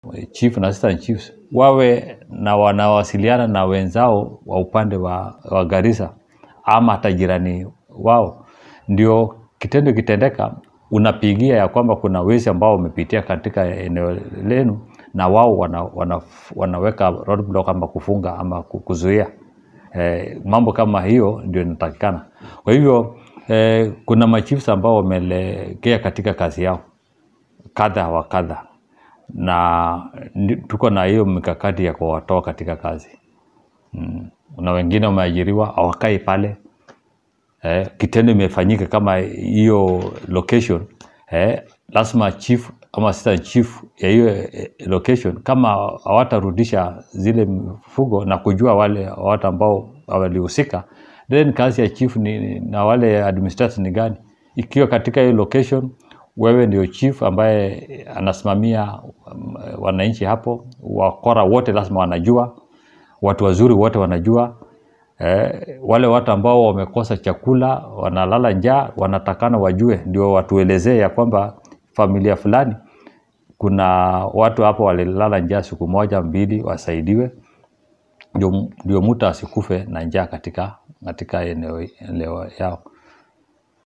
chief na assistant chiefs wawe na wanawasiliana na wenzao wa upande wa, wa Garissa ama hata jirani wao, ndio kitendo kitendeka, unapigia ya kwamba kuna wezi ambao wamepitia katika eneo lenu, na wao wana, wana, wanaweka roadblock ama kufunga ama ku- kuzuia eh, mambo kama hiyo ndio inatakikana. Kwa hivyo eh, kuna machiefs ambao wamelegea katika kazi yao kadha wa kadha, na ndi- tuko na hiyo mikakati ya kuwatoa katika kazi mm. na wengine wameajiriwa hawakai pale eh, kitendo imefanyika kama hiyo location eh, lazima chief ama assistant chief ya hiyo eh, location kama hawatarudisha zile mifugo na kujua wale watu ambao walihusika, then kazi ya chief ni, na wale administrators ni gani? Ikiwa katika hiyo location wewe ndio chief ambaye anasimamia um, wananchi hapo, wakora wote lazima wanajua, watu wazuri wote wanajua eh, wale watu ambao wamekosa chakula wanalala njaa wanatakana wajue, ndio watuelezee ya kwamba familia fulani kuna watu hapo walilala njaa siku moja mbili, wasaidiwe ndio, ndio mtu asikufe na njaa katika, katika eneo, eneo yao.